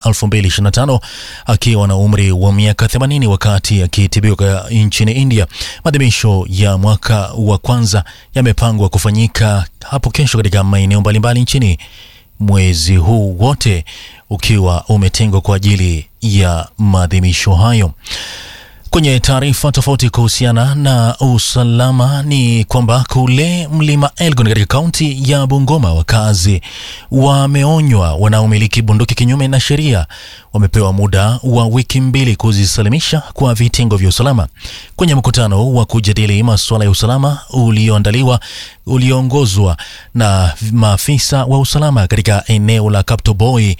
2025 akiwa na umri wa miaka 80 wakati akitibiwa nchini India. Maadhimisho ya mwaka wa kwanza yamepangwa kufanyika hapo kesho katika maeneo mbalimbali nchini, mwezi huu wote ukiwa umetengwa kwa ajili ya maadhimisho hayo. Kwenye taarifa tofauti kuhusiana na usalama ni kwamba kule mlima Elgon katika kaunti ya Bungoma, wakazi wameonywa wanaomiliki bunduki kinyume na sheria wamepewa muda wa wiki mbili kuzisalimisha kwa vitengo vya usalama. Kwenye mkutano wa kujadili masuala ya usalama ulioandaliwa ulioongozwa na maafisa wa usalama katika eneo la Kaptoboi,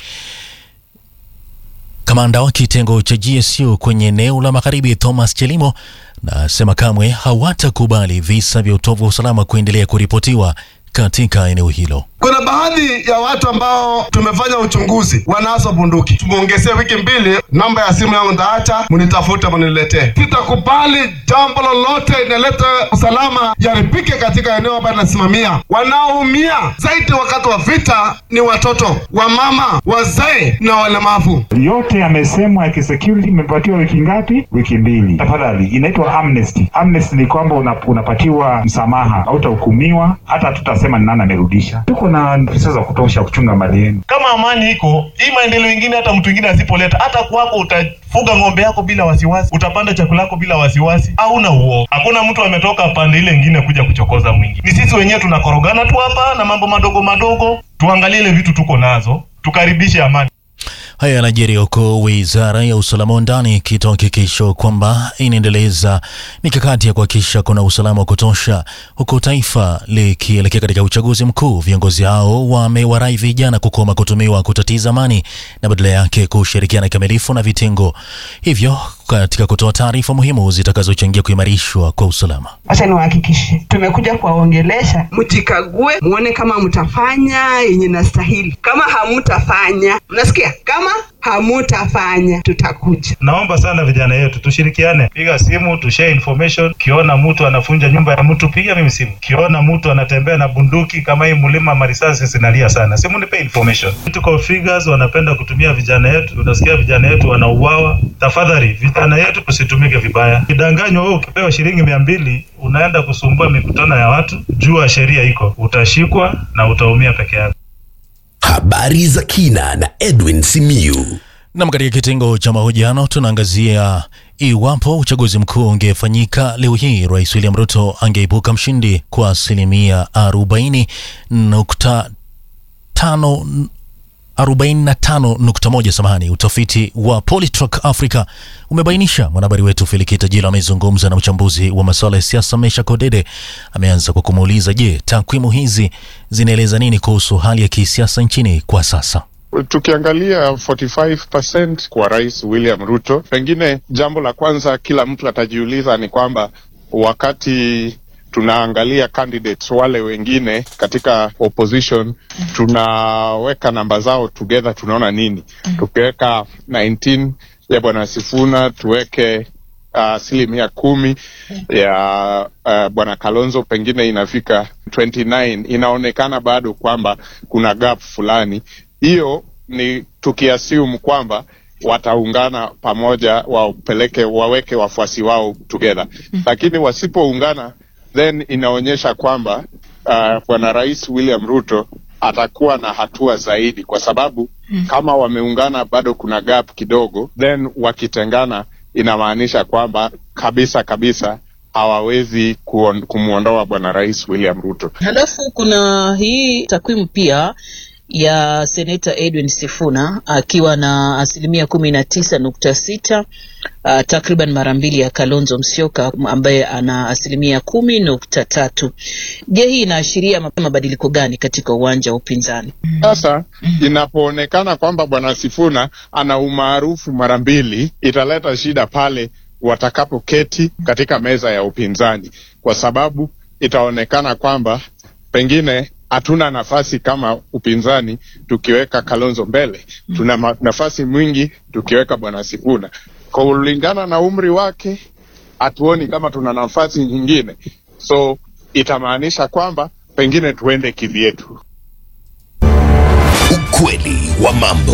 Kamanda wa kitengo cha GSU kwenye eneo la magharibi Thomas Chelimo nasema kamwe hawatakubali visa vya utovu wa usalama kuendelea kuripotiwa katika eneo hilo. Kuna baadhi ya watu ambao tumefanya uchunguzi wanazo bunduki. Tumeongezea wiki mbili, namba ya simu yangu ndaacha, mnitafute mniletee. Sitakubali jambo lolote inaleta usalama yaribike katika eneo ambayo nasimamia. Wanaoumia zaidi wakati wa vita ni watoto, wamama, wazee na walemavu. Yote yamesemwa ya kisecurity. Imepatiwa wiki ngapi? Wiki mbili. Tafadhali, inaitwa amnesty. Amnesty ni kwamba una, unapatiwa msamaha, hautahukumiwa hata hatutasema ni nani amerudisha. Tuko na pesa za kutosha kuchunga mali yenu. Kama amani iko hii, maendeleo ingine hata mtu mwingine asipoleta, hata kwako utafuga ng'ombe yako bila wasiwasi, utapanda chakula yako bila wasiwasi, hauna uoga. Hakuna mtu ametoka pande ile ingine kuja kuchokoza mwingine. Ni sisi wenyewe tunakorogana tu hapa na mambo madogo madogo. Tuangalie ile vitu tuko nazo, tukaribishe amani. Haya yanajiri huku wizara ya usalama wa ndani ikitoa hakikisho kwamba inaendeleza mikakati ya kuhakikisha kuna usalama wa kutosha, huku taifa likielekea katika uchaguzi mkuu. Viongozi hao wamewarai vijana kukoma kutumiwa kutatiza amani na badala yake kushirikiana kikamilifu na vitengo hivyo katika kutoa taarifa muhimu zitakazochangia kuimarishwa kwa usalama. Acha niwahakikishe, tumekuja kuwaongelesha, mjikague, muone kama mtafanya yenye nastahili. Kama hamutafanya, mnasikia, kama hamutafanya, tutakuja. Naomba sana vijana yetu tushirikiane, piga simu, tushare information. Ukiona mtu anafunja nyumba ya mtu, piga mimi simu. Ukiona mtu anatembea na bunduki kama hii mlima marisasi, sinalia sana, simu nipe information. Tuko figures wanapenda kutumia vijana yetu, unasikia vijana yetu wanauawa. Tafadhali vijana yetu tusitumike vibaya. Kidanganywa wewe ukipewa shilingi mia mbili unaenda kusumbua mikutano ya watu, jua sheria iko, utashikwa na utaumia peke yako. Habari za kina na Edwin Simiyu. Nam, katika kitengo cha mahojiano tunaangazia iwapo uchaguzi mkuu ungefanyika leo hii, Rais William Ruto angeibuka mshindi kwa asilimia 40.5 45.1 samahani. Utafiti wa Polytrack Africa umebainisha. Mwanahabari wetu Felikita Jila amezungumza na mchambuzi wa masuala ya siasa Mesha Kodede. Ameanza kwa kumuuliza, je, takwimu hizi zinaeleza nini kuhusu hali ya kisiasa nchini kwa sasa? Tukiangalia 45% kwa Rais William Ruto, pengine jambo la kwanza kila mtu atajiuliza ni kwamba wakati tunaangalia candidates wale wengine katika opposition, tunaweka namba zao together, tunaona nini? Tukiweka 19 ya bwana Sifuna, tuweke asilimia uh, kumi ya uh, bwana Kalonzo, pengine inafika 29. Inaonekana bado kwamba kuna gap fulani. Hiyo ni tukiassume kwamba wataungana pamoja, wapeleke waweke wafuasi wao together, lakini wasipoungana then inaonyesha kwamba uh, bwana Rais William Ruto atakuwa na hatua zaidi, kwa sababu mm, kama wameungana bado kuna gap kidogo, then wakitengana inamaanisha kwamba kabisa kabisa hawawezi kumwondoa bwana Rais William Ruto. Halafu kuna hii takwimu pia ya seneta Edwin Sifuna akiwa na asilimia kumi na tisa nukta sita uh, takriban mara mbili ya Kalonzo Musyoka ambaye ana asilimia kumi nukta tatu. Je, hii inaashiria mabadiliko gani katika uwanja wa upinzani? Sasa inapoonekana kwamba bwana Sifuna ana umaarufu mara mbili, italeta shida pale watakapoketi katika meza ya upinzani, kwa sababu itaonekana kwamba pengine hatuna nafasi kama upinzani tukiweka Kalonzo mbele. Tuna nafasi mwingi tukiweka bwana Sifuna. Kulingana na umri wake, hatuoni kama tuna nafasi nyingine, so itamaanisha kwamba pengine tuende kivyetu. Ukweli wa mambo.